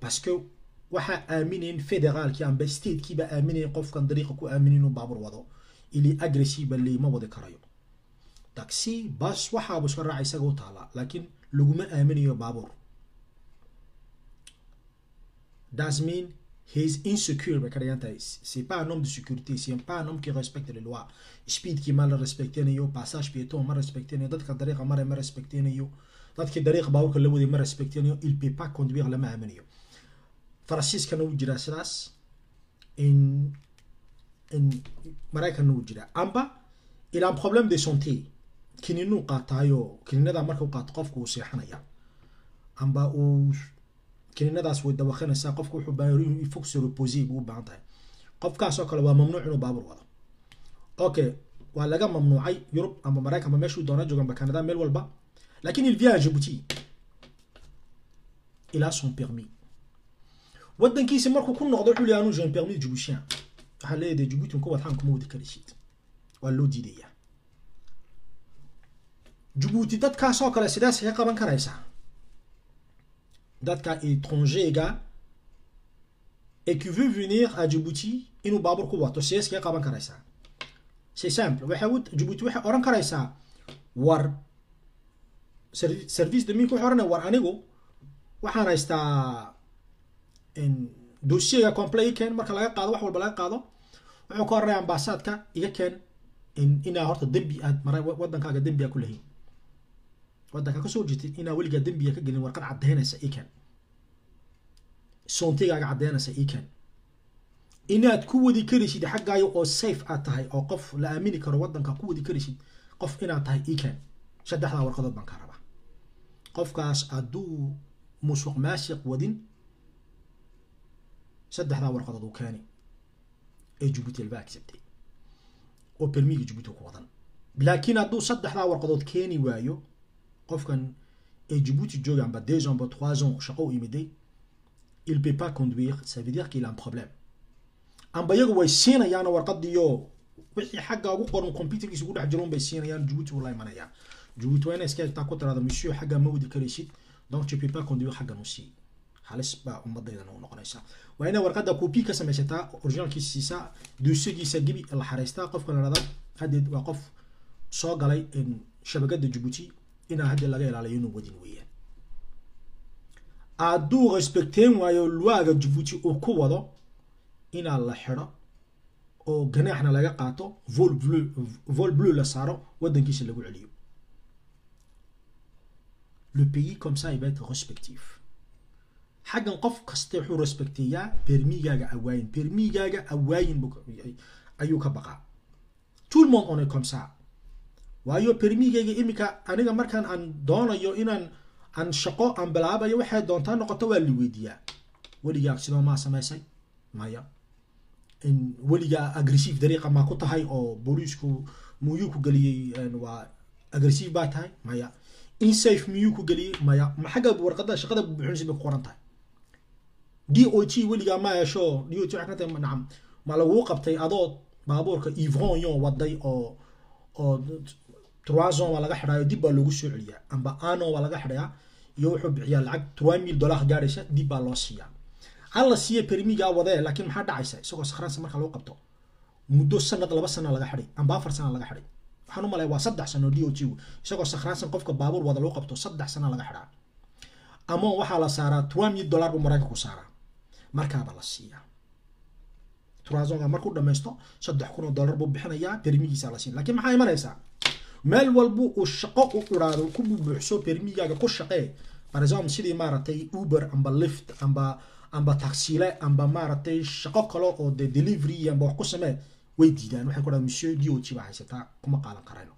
parce que waxaa aaminayn federaalkii amba statekiiba aaminayn qofkan dariiqa ku aaminayn inuu baabur wado ili agressive leey ma wadi karayo taxi bas waxaabu iska raaca isaga u taala laakiin laguma aaminayo baabuur das mean he is insecure bay ka dhigan tahay c'est pas un homme de sécurité c'est pas un homme qui respecte les lois speedkii ma la respectinayo passage piéton ma respectinayo dadka dariiqa mare ma respectinayo dadkii dariiqa baabuurka la waday ma respectinayo il peut pas conduire lama aaminayo faransiiskana wuu jiraa sidaas in in maraykanna wuu jiraa amba il a un problème de santé kininuu qaataayo kininada marka u qaato qofka uu seexanaya amba uu kininadaas way dawaqinaysaa qofka wuxuu baahan inuu il faut se reposer buu u baahan tahay qofkaas oo kale waa mamnuuc inuu baabur wado okay waa laga mamnuucay yurub amba maraykanba meeshuu doona jooga amba canada meel walba lakin il vient à Djibouti il a son permis wadankiisa markuu ku noqdo wuxuu leeyahay anu j'ai un permis djiboutien waxaa leeyahay Djibouti ku wadxaan kuma wadi karaysid waa loo diidayaa Djibouti dadkaas oo kale sidaas ka qaban karaysaa dadka étrangers et qui veut venir à Djibouti inuu baabur ku wato sidaas ka qaban karaysaa c'est simple waxay Djibouti waxay oran karaysaa war service de minku wuxuu oranaya war anigu waxaan haystaa dossiega comple i keen marka laga qaado wax walba laga qaado wuxuu ka oranaya ambasaadka iga keen inaa horta dembi aad mara wadankaaga dembi aa ku lahayn wadanka kasoo jirtid inaa weligaa dembiga ka gelin warqad caddeynaysa i keen soontigaaga caddeynaysa i keen inaad ku wadi karaysid xaggaayo oo safe aad tahay oo qof la aamini karo wadanka ku wadi karaysid qof inaad tahay i keen saddexdaa warqadood baan ka rabaa qofkaas hadduu musuq maasiq wadin saddexdaa warqadood uu keeni ee Djibouti alba acceptay oo permiga Djibouti ku wadan laakiin hadduu saddexdaa warqadood keeni waayo qofkan ee Djibouti jooga amba deux ans amba trois ans shaqo u imiday il peut pas conduire ça veut dire qu'il a un problème amba iyagu way siinayaan warqadiyo wixii xagga ugu qoran computerkiisa ugu dhex jiro bay siinayaan Djibouti wuu la imanayaa Djibouti waa inay iska egtaa ku tiraada monsieur xagga ma wadi karaysid donc tu peux pas conduire xaggan u sii halis baa ummadaydan u noqonaysaa waa inay warqadda copy ka samaysataa originalkiisa siisaa dossier-giisa gibi la xaraystaa qofka la dhahda haddeed waa qof soo galay shabakada Djibouti inaa hadda laga ilaaliyo inuu wadin weeyaan hadduu respecteen waayo luwaaga Djibouti uu ku wado inaa la xidho oo ganaaxna laga qaato vol bleu vol bleu la saaro wadankiisa lagu celiyo le pays comme ça il va être respectif xaggan qof kasta wuxuu respecteeyaa permigaaga awaayin permigaaga awaayin ayuu ka baqaa tout le monde on est comme ça waayo permigayga iminka aniga markaan aan doonayo inaan aan shaqo aan bilaabayo waxay doontaa noqoto waa la weydiiyaa weligaa sidoo maa samaysay maya weligaa agressive dariiqa maa ku tahay oo booliisku muyuu ku geliyey waa agressive baa tahay maya insafe miyuu ku geliyey maya ma xagga warqada shaqada buuxinaysa bay ku qoran tahay d o t weligaa ma yeesho d o t waxay ka tahay nacam ma laguu qabtay adoo baabuurka ivronyon waday oo oo trois ans waa laga xidhaayo dib baa loogu soo celiyaa amba ano waa laga xidhayaa iyo wuxuu bixiyaa lacag trois mille dollar gaadhaysa dib baa loo siiyaa hala siiya permigaa wadee laakiin maxaa dhacaysa isagoo sakhraansa marka lagu qabto muddo sanad laba sana laga xidhay amba afar sana laga xidhay waxaan u malaya waa saddex sano d o t isagoo sakhraansan qofka baabuur wada lagu qabto saddex sana laga xidhaa ama waxaa la saaraa trois mille dollar buu maraykanku saaraa markaaba la siiyaa turazonga markuu dhamaysto saddex kun oo dollar buu bixinayaa permigiisa la siin lakiin maxaa imanaysaa meel walbu uu shaqo u iraado ku bubuuxso permigaaga ku shaqee par exemple sidii maaragtay uber amba lift amba amba taxile amba maaragtay shaqo kale oo de delivery amba wax ku samee way diidaan waxay ku dhahan monsieur d o t baa haysataa kuma qaadan karayno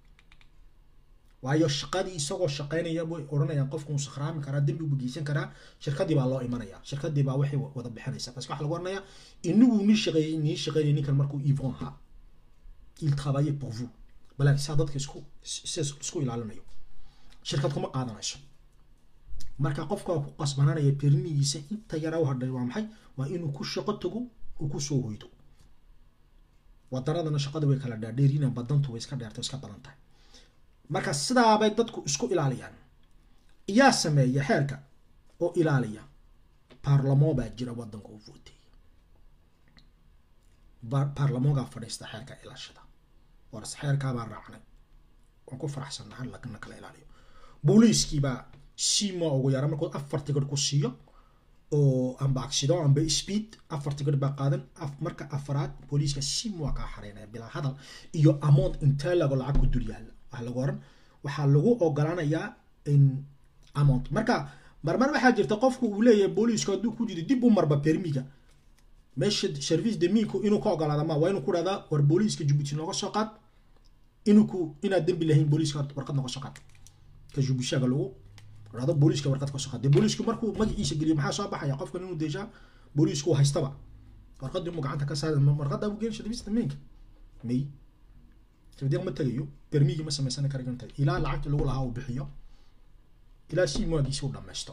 waayo shaqadii isagoo shaqaynaya way odhanayaan qofku uu sakhraami karaa dembi buu geysan karaa shirkadii baa loo imanaya shirkadii baa waxay wada bixinaysa parce que waxa lagu oranayaa inagu nii shaqeeyey nii shaqeynaya ninkan markuu ivon ahaa il travaillait pour vous balaakiin saa dadka isku isku ilaalinayo shirkad kuma qaadanayso marka qofka ku qasbananaya permigiisa inta yara u hadhay waa maxay waa inuu ku shaqo tago uu ku soo hoydo wadanadana shaqada way kala dhaadheerinaan badantu way iska dheerto iska badan tahay marka sidaabay dadku isku ilaaliyaan iyaa sameeya xeerka oo ilaaliya baarlamoo baa jira wadanka u vootay baarlamoogaa fadhiista xeerka ilaashada waras xeerkaabaa raacnay waan ku faraxsannahay lagana kala ilaaliyo booliiskiibaa sima ugu yara markuu afar tigir ku siiyo oo amba accident amba speed afar tigir baa qaadan marka afaraad booliiska sim waa kaa xareynaya bilaa hadal iyo amount intee lago lacag ku dul yaalla waxa lagu oran waxaa lagu ogolaanayaa in amount marka marmar waxaa jirta qofku uu leeyahay booliisku hadduu ku jiro dib u marba permiga meesha service de minku inuu ka ogolaada ma waa inuu ku dhahdaa war booliiska jibuuti nooga soo qaad inuu ku inaad dembi lahayn booliiska warqad nooga soo qaad ka jubushaga lagu dhahdo booliiska warqad ka soo qaad dee booliisku markuu magaciisa geliyo maxaa soo baxaya qofkan inuu deeshaa booliisku haystaba warqadii mu gacanta ka saara warqadda u geyn service de mink may sabdiiq ma tagayo permigii ma samaysan kara inta ilaa lacagta lagu lahaa uu bixiyo ilaa si maagiisi u dhammaysto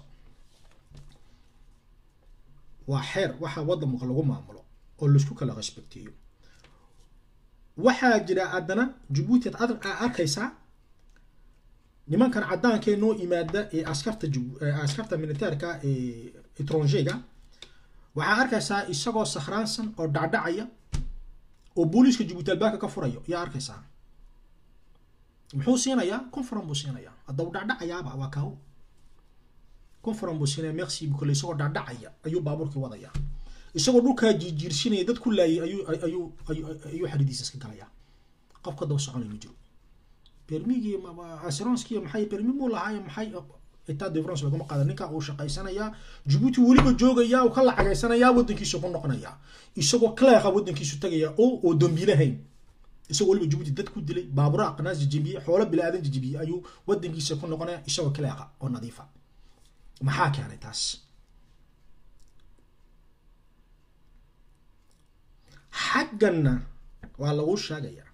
waa xeer waxa wadanka lagu maamulo oo laisku kala respecteeyo waxaa jira haddana jabuuti ad arkaysaa nimankan cadaankee noo yimaada ee askarta askarta militaarka ee etronjega waxaa arkaysaa isagoo sakhraansan oo dhacdhacaya oo booliiska jabuuti albaabka ka furayo yaa arkaysaa muxuu siinayaa conferan buu siinayaa hadda uu dhacdhacayaaba waa kaawo conferan buu siinaya merci bukale isagoo dhacdhacaya ayuu baabuurkii wadaya isagoo dhulkaa jiirjiirsinaya dad ku laayay ayuu ayuu ayuu xaridiisa iska galayaa qof ka daba soconay ma jiro permigii assuranskii maxay permi muu lahaay maxay etat de france laguma qaada ninka uu shaqaysanayaa jabuuti weliba joogaya uu ka lacagaysanayaa wadankiisu ku noqonayaa isagoo cleeqa wadankiisu tagaya oo oo dambiilahayn isagoo weliba jabuuti dad ku dilay baabura aqnaas jijibiyey xoolo bilaadan jijibiyey ayuu wadankiisa ku noqonaya isagoo cleeqa oo nadiifa maxaa keenay taas xagganna waa lagu sheegayaa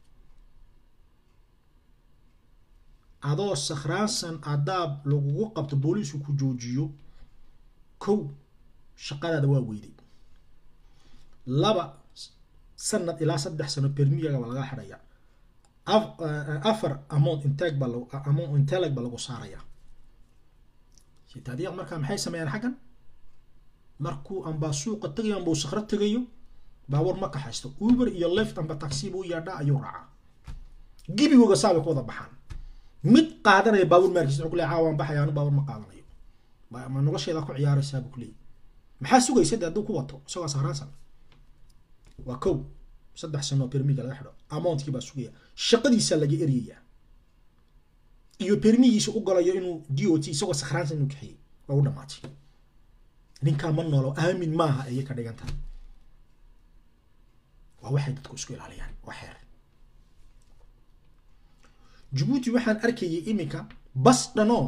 adoo sakhraansan adaab lagugu qabto booliisku ku joojiyo kow shaqadaada waa weyday laba sanad ilaa saddex sano permigaga waa laga xidhaya afar amount integ ba amount inteleg ba lagu saaraya sitaadiiq markaa maxay sameeyaan xaggan markuu amba suuqa tagayo amba uu sakhro tagayo baabuur ma kaxaysto uber iyo left amba taxi buu yaadhaa ayuu raacaa gibigooga saabay ku wada baxaan mid qaadanaya baabuur maarkiisa wuxuu kuleeyahay waan baxaya anu baabuur ma qaadanayo ma nolosheeda ku ciyaaraysaa buu kuleeyahy maxaa sugaysa de hadduu ku wato isagoo sakhraansan waa kow saddex sano permiga laga xidho amountkii baa sugaya shaqadiisa laga eryayaa iyo permigiisa u galayo inuu d o t isagoo sakhraansan inuu kaxiyey waa u dhamaatay ninkaa ma noolo aamin maaha ayay ka dhigan tahay waa waxay dadku isku ilaaliyaan waa xeer jabuuti waxaan arkayay iminka bas dhanoo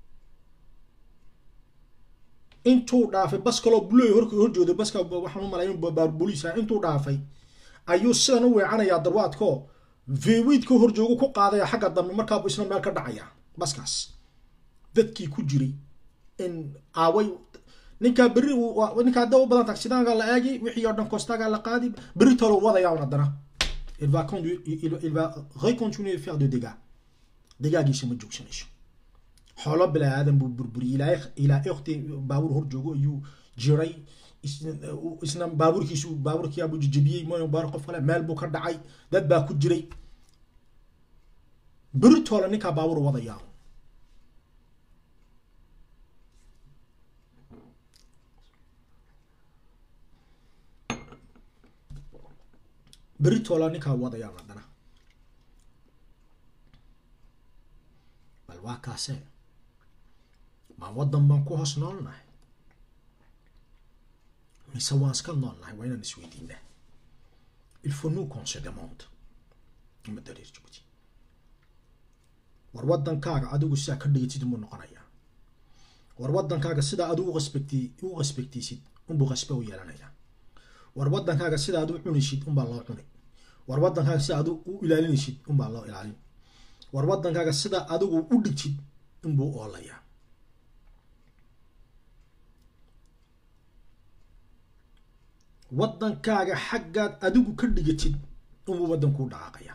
intuu dhaafay bas kaloo buloy hork horjooda baska waxaan u malay baar booliisa intuu dhaafay ayuu sidan u weecanayaa darwaadkoo vewidka horjoogu ku qaadaya xagga dambe markaabu isna meel ka dhacaya baskaas dadkii ku jiray in aaway ninkaa berri ninkaa hadda u badan taksidaanka la eegi wixii oo dhan kostaga la qaadi berri talo wadaya un haddana il va conduire il va recontinuer faire de dégâts dégaagiisa ma joogsanayso xoolo bilaa aadan buu burburiyey ilaa ilaa ikhti baabuur hor joogo ayuu jiray isna baabuurkiisu baabuurkii abuu jijibiyey mooy baar qof kale meel buu ka dhacay dad baa ku jiray beritoole ninkaa baabuur wadayaa beritoole ninkaa wadayaa haddana bal waa kaasee ma waddan baan ku hoos noolnahay mise waan iska noolnahay waa inaan isweydiinaa il faut nous qu'on se demande ummadda reer jabuuti war waddankaaga adigu sidaa ka dhigatid unbuu noqonayaa war waddankaaga sidaa adigu respecti u respectisid unbuu qasbe u yeelanayaa war waddankaaga sidaa adu cunaysid unbaa loo cunay war waddankaaga sidaa adu u ilaalinaysid unbaa loo ilaalin war waddankaaga sidaa adigu u dhigtid inbuu oolayaa waddankaaga xaggaad adigu ka dhigatid inbuu waddankuu dhaqaaqaya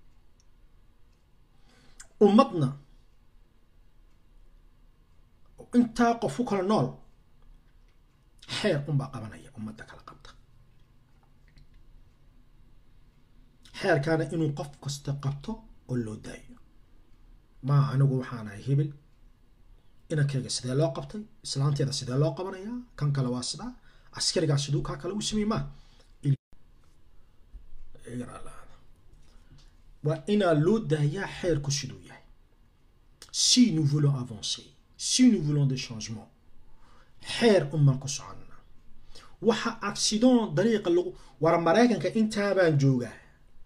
ummadna intaa qof ku kala nool xeer unbaa qabanaya ummadda kala qabta xeerkaana inuu qof kasta qabto oo loo daayo maa anigu waxaan ahay hebel inankayga sidee loo qabtay islaanteeda sidee loo qabanayaa kan kale waa sidaa askarigaa siduu kaa kale u samey maa waa inaa loo daayaa xeerku siduu yahay si nous voulons avancer si nous voulons des changements xeer unbaan ku soconnaa waxa accident dariiqa lagu war maraykanka intaabaan joogaa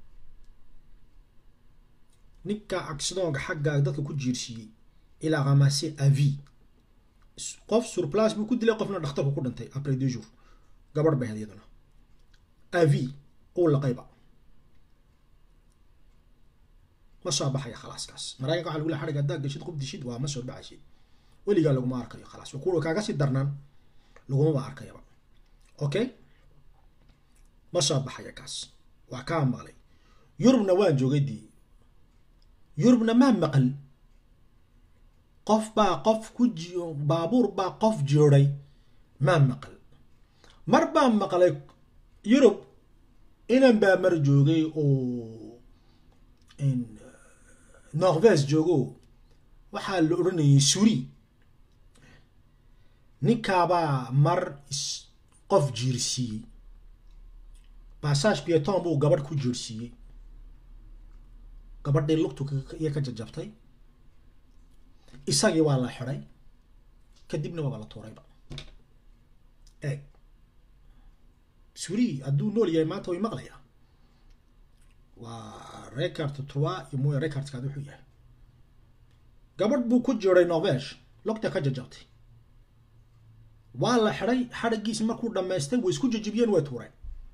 ninkaa accidonka xaggaaga dadka ku jiirsiiyey ilaa ramase avi qof surplace buu ku dilay qofna dhakhtarku ku dhintay après deux jours gabadh bay ahayd iyaduna avi uu laqayba ma soo baxaya khalaaskaas maraykanka waxa lagu lehay xadhig haddaa gashid qof dishid waa ma soo baxaysid weligaa laguma arkayo khalaas kuwa kaaga sii darnaan lagumaba arkayaba okay ma soo baxaya kaas waa kaa maqlay yurubna waan joogay dii yurubna maa maqal qof baa qof ku ji baabuur baa qof jooday maa maqal mar baa maqlay yurub inan baa mar joogay oo norvege joogo waxaa la odhanayay suri ninkaabaa mar qof jiirsiiyey bassage pieton buu gabadh ku jiirsiiyey gabadhii lugtu iyo ka jajabtay isagii waa la xiday kadibna waaba la tuurayba eeg suri hadduu nool yahay maanta way maqlayaa waa record trois iyo mooya recordkaad wuxuu yahay gabadh buu ku jiray norvege lugta ka jajabtay waa la xiday xadhigiisi markuu dhammaystay way isku jajabiyeen way tuureen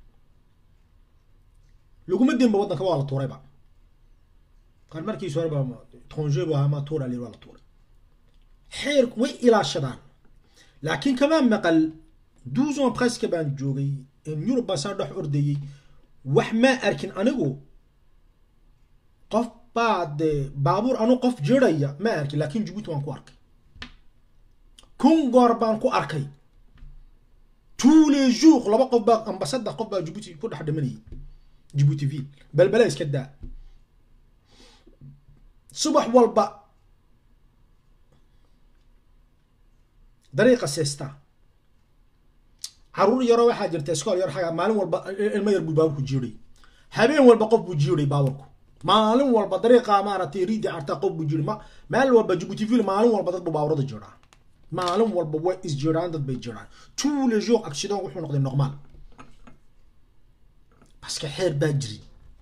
laguma dinba waddanka waa la tuurayba kan markiisu horeba tronge bu ahaa ma tuura lir waa la tuuray xeer way ilaashadaan laakiin kama maqal douze ans presque baan joogay yurub baan saa dhex ordayey wax maa arkin anigu qof baa dee baabuur anu qof jiraya ma arkin laakiin jabuuti waan ku arkay kun goor baan ku arkay tous les jours laba qof baa amba saddex qof baa jabuuti ku dhex dhimanayay jabuuti ville balbala iska daa subax walba dariiqa seesta caruur yaroo waxaa jirta iskool yar xaga maalin walba ilmo yar buu baaburku jiiray habeen walba qof buu jiiray baaburku maalin walba dariiqa maaragtay riidi cartaa qof buu jiiray ma maalin walba jabuuti ville maalin walba dad buu baaburada jiraa maalin walba way is jiraan dad bay jiraan tous les jours accident wuxuu noqday normal parce que xeer baa jiri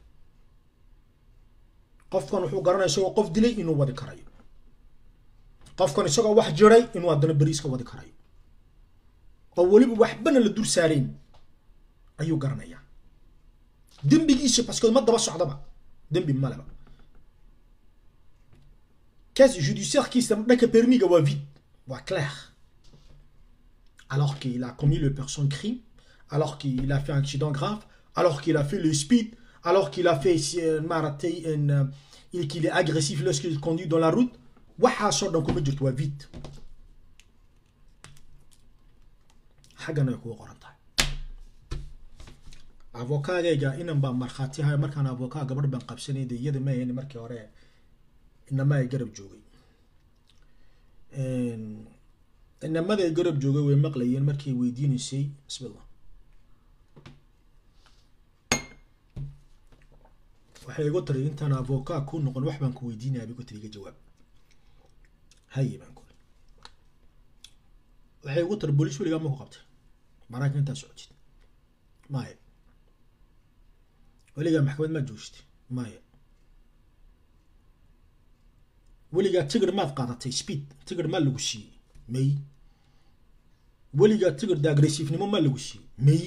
qofkan wuxuu garanaya isagoo qof dilay inuu wadi karayo qofkan isagoo wax jiray inuu haddana beri iska wadi karayo oo weliba waxbana la dur saarayn ayuu garanayaa dembigiisa baske ma daba socdaba dembi maleba case judiciairekiisa dhanka permiga waa vide waa clair alors qu'il a commis le person crime alors qu'il a fait un accident grave alors qu'il a fait le speed alors qu'il a fait maaragtay qu'il est agressif lorsqu'il conduit dans la route waxaasoo dhan kuma jirto waa vide xaggan ay kugu qoran tahay avokaagayga inan baa markhaatihayo markaan avokaa gabadh baan qabsanay de iyada maahayn markii hore inama ay garab joogay inamada ay garab joogay way maqlayeen markay weydiinaysay bismillah waxay igu tiri intaan avokaa ku noqon wax baan ku weydiinaya bay ku tiri iga jawaab haye baan kuri waxay igu tiri booliis weligaa ma ku qabtay maraykan intaa socotid maya weligaa maxkamad maad joogtid maya weligaa tigir maad qaadatay speed tigir maa lagu siiyey may weligaa tigir da agressiifnimo maa lagu siiyey may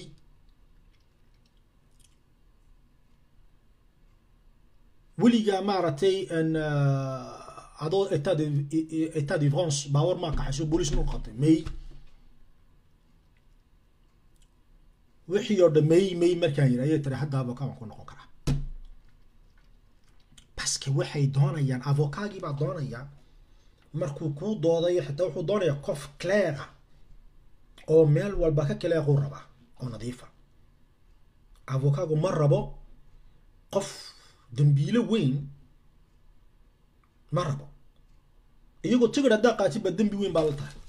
weligaa maaragtay adoo etat etat d'ivance baawar maa kaxayso booliis ma qabtay may wixii oo dhan may may markaan yidhi ayay tiri hadda avokaa waan ku noqon karaa baske waxay doonayaan avokaagii baa doonaya markuu kuu doodayo xitaa wuxuu doonaya qof clear ah oo meel walba ka kaleequu rabaa oo nadiifa avocaagu ma rabo qof dambiilo weyn ma rabo iyagoo tigir haddaa qaatid ba dembi weyn baa la tahay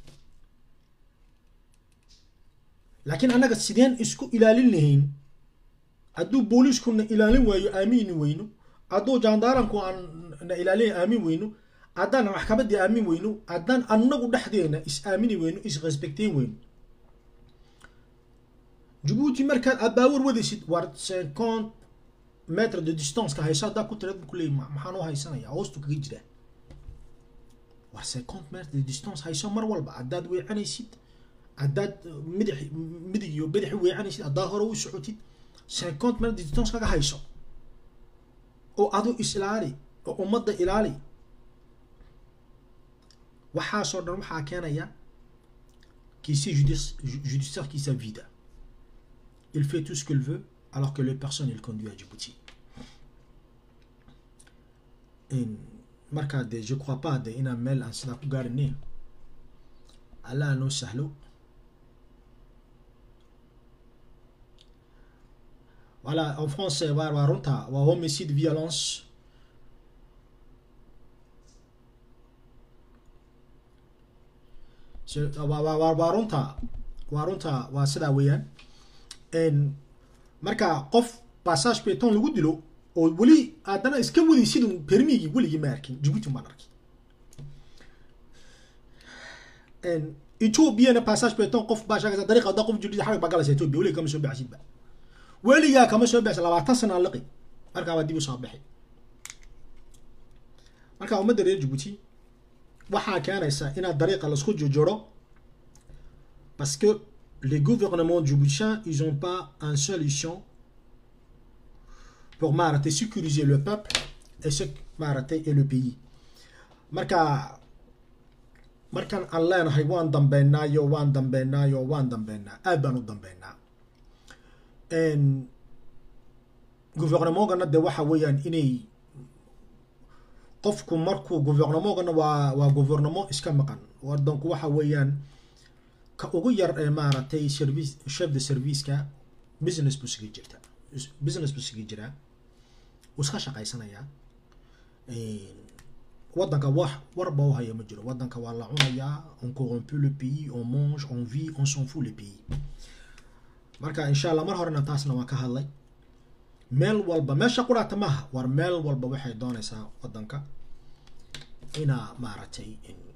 laakiin annaga sideen isku ilaalin lahayn hadduu booliiskuna ilaalin waayo aamini weyno hadduu jaandaaranku aan na ilaalin aamin weyno haddaan maxkamadii aamin weyno haddaan annagu dhexdeena is aamini weyno is respecteyn weyno jabuuti markaad aad baawar wadaysid war cinquante metre de distanceka hayso haddaa ku tiraad ku leeyi maxaan u haysanaya hoostu kaga jiraa war cinquante metre de distance hayso mar walba haddaad weecanaysid haddaad midix midig iyo bidix weecanaysid haddaad hore u socotid cinquante metre de distance kaga hayso oo adu is ilaali oo ummadda ilaali waxaasoo dhan waxaa keenaya qu'ici judiciaire qui sa vida il fait tout ce qu'il veut alors que les personnes il conduit à Djibouti markaa de je crois pas de inaan meel aan sidaa ku gaarine allah noo sahlo voilà en France waa waa runta waa homicide violence waa runta waa runta waa sidaa weeyaan marka qof passage beton lagu dilo oo weli haddana iska waday sidun permigii weligii ma arkin jibuuti maan arkin ethoobiana passage beton qof baa sheegaysa dariiqa hadda qof jibuuti xarig baa galaysa ethoobia weliga kama soo baxsidba weligaa kama soo baxsa labaatan sana liqi markaa waa dib u soo bixi marka ummadda reer jibuuti waxaa keenaysa inaad dariiqa laisku jojoro parce que les gouvernements djiboutiens ils ont pas une solution pour maaragtay sécuriser le peuple et ce maaragtay et le pays marka markaan aan leenahay waan dambeynaayo waan dambeynaayo waan dambeynaa aad baan u dambeynaa gouvernementgana de waxa weeyaan inay qofku markuu gouvernementgana waa waa gouvernement iska maqan wadanku waxa weeyaan ka ugu yar ee maaragtay service chef de serviceka business buu sigi jirta business buu sigi jiraa wuu iska shaqaysanayaa wadanka wax warba u haya ma jiro wadanka waa la cunayaa on corrompt le pays on mange on vit on s'en fout le pays marka insha allah mar horena taasna waan ka hadlay meel walba meesha quraata maaha war meel walba waxay doonaysaa wadanka inaa maaragtay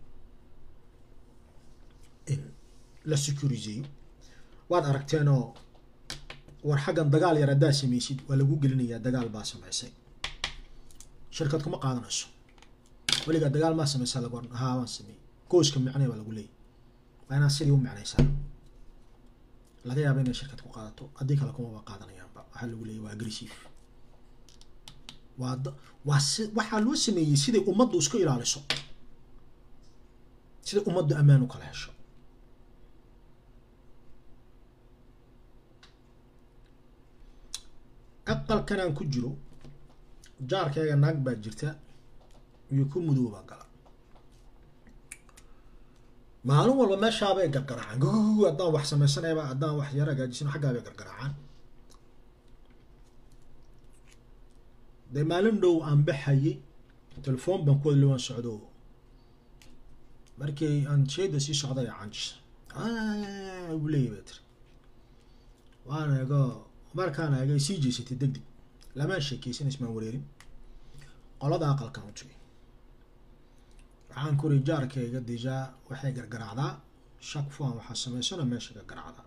in la securiseyo waad aragteenoo war xaggan dagaal yar haddaa samaysid waa lagu gelinayaa dagaal baa samaysay shirkad kuma qaadanayso weligaa dagaal maa samaysaa lagu haa waan sameeyey gooska micnay baa lagu leeyay waa inaad sidii u micnaysaa laga yaaba inay shirkad ku qaadato haddii kale kumaba qaadanayaanba waxaa lagu leeyay waa aggressive waa waa si waxaa loo sameeyey siday ummaddu isku ilaaliso siday ummaddu ammaan u kala hesho aqalkan aan ku jiro jaarkayga naag baa jirta iyo ku mudoobaa gala maalin walba meeshaabay gargaraacaan gugugu haddaan wax samaysanayba haddaan wax yaro hagaajisano xaggaabay gargaraacaan dee maalin dhow aan baxayay telefoon baan ku wadli waan socdo markii aan sheeda sii socday canjisa ugu leeyahy bay tiri waan eego markaan eegay sii jeysatay deg deg lamaan sheekeysan ismaan wareerin qolada aqalkan u tegay waxaan kuri jaarkayga dijaa waxay gargaraacdaa shak fuan waxaa samaysana meesha gargaraacdaa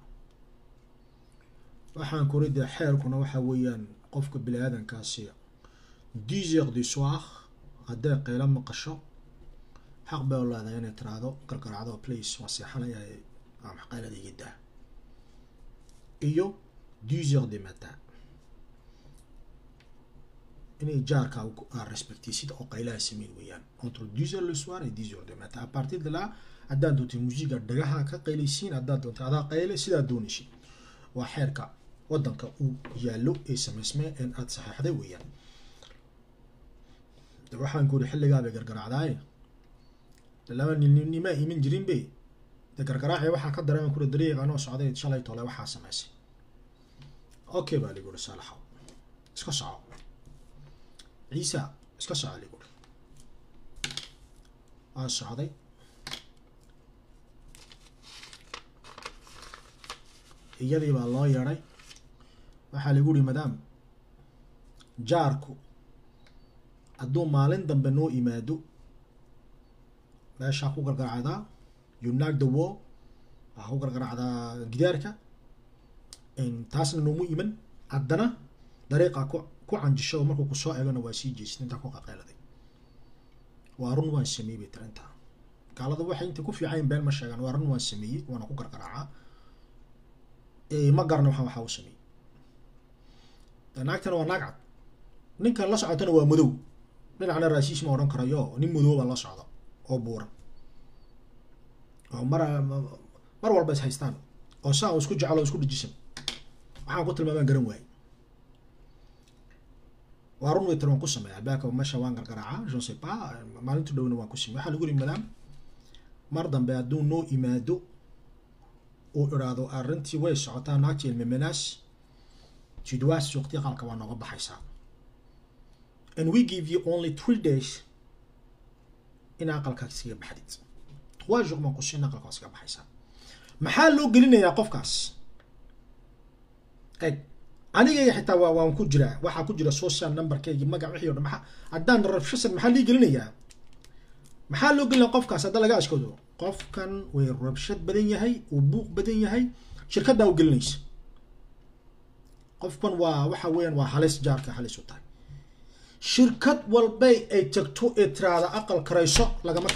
waxaan kuri dee xeerkuna waxa weeyaan qofka bini aadankaasi dix heures du soir hadday qaylo maqasho xaq bay u leedahay inay tiraahdo gargaraacdo place waan seexanaya ama qaylada iga daa iyo dix heures du matin inay jaarka aa respectaysid oo qaylaha sameyn weeyaan entre dix heures le soir et dix heures du matin à partir de là haddaad doontay muusiga dhagaha ka qaylaysiin haddaad doontay adaa qayle sidaad doonaysid waa xeerka wadanka uu yaallo ee samaysmee een aada saxeexday weeyaan waxaan ku uri xilligaa bay gargaraacdaaye laba nima iman jirin be de gargaraaci waxaa ka dareeman kura dariiq anoo socday shalay tole waxaa samaysay okay baa ligu uri saalaxow iska soco ciisa iska soco ligu uri waa socday iyadii baa loo yeedhay waxaa lagu uri madaam jaarku hadduu maalin dambe noo imaado meeshaa ku gargaracdaa yunaag the war waxaa ku gargaracdaa gidaarka taasna noomu iman haddana dariiqaa ku ku canjisho oo markuu kusoo eegana waa sii jeesin intaa ku qaqeeladay waa run waan sameeyey bay tiri intaa gaalada waxay inta ku fiicayn been ma sheegaan waa run waan sameeyey waana ku gargaraacaa ma garana waxaan waxaa u sameeyey naagtana waa naag cad ninkan la socotana waa madow dhinacna raasiis ma odhan karayo nin madow baa la socda oo buuran oo mar mar walba is haystaan oo saa isku jecel oo isku dhajisan waxaan ku tilmaamaan garan waaye waa run way tiri waan ku sameeya baaka meesha waan gargaraacaa je sais pas maalintu dhowna waan ku sameeya waxaa lagu yiri madam mar dambe hadduu noo imaado uu idhaahdo arrintii way socotaa naagtii ilmemenaas jidwaas suuqtii qalka waa nooga baxaysaa and we give you only three days in aqalkaas iskaga baxdid trois jours baan ku siin aqalka waa iskaga baxaysaa maxaa loo gelinayaa qofkaas eg anigayga xitaa waa waan ku jiraa waxaa ku jira social numberkaygi magac wixii o dhan maxaa haddaan rabshasan maxaa lii gelinayaa maxaa loo gelinaya qofkaas hadda laga ashkado qofkan way rabshad badan yahay uu buuq badan yahay shirkaddaa u gelinaysa qofkan waa waxa weeyaan waa halis jaarka halis u tahay shirkad walbay ay tagto ee tiraada aqal karayso lagama